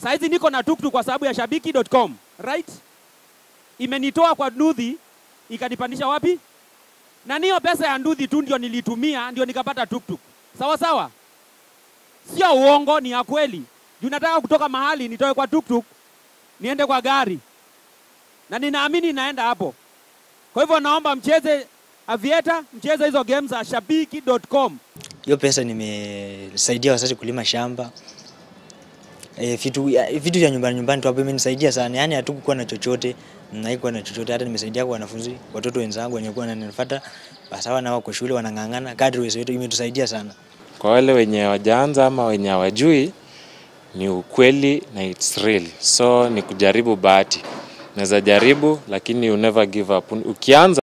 Saizi niko na tuktuk kwa sababu ya shabiki.com, right? Imenitoa kwa Nduthi ikanipandisha wapi? Na niyo pesa ya Nduthi tu ndio nilitumia ndio nikapata tuktuk. Sawa sawa, sio uongo, ni ya kweli. Juu nataka kutoka mahali nitoe kwa tuktuk niende kwa gari, na ninaamini naenda hapo. Kwa hivyo naomba mcheze Avieta, mcheze hizo games za shabiki.com. Hiyo pesa nimesaidia wazazi kulima shamba. E, vitu ya- vitu vya nyumbani nyumbani tu hapo imenisaidia sana. Yaani hatukuwa na chochote, na haikuwa na chochote hata nimesaidia kwa wanafunzi, watoto wenzangu wenye kuwa wananifuata basawa na wako shule wanang'ang'ana kadri uwezo wetu imetusaidia sana. Kwa wale wenye hawajaanza ama wenye hawajui, ni ukweli na it's real. So ni kujaribu bahati. Unaweza jaribu lakini you never give up. Ukianza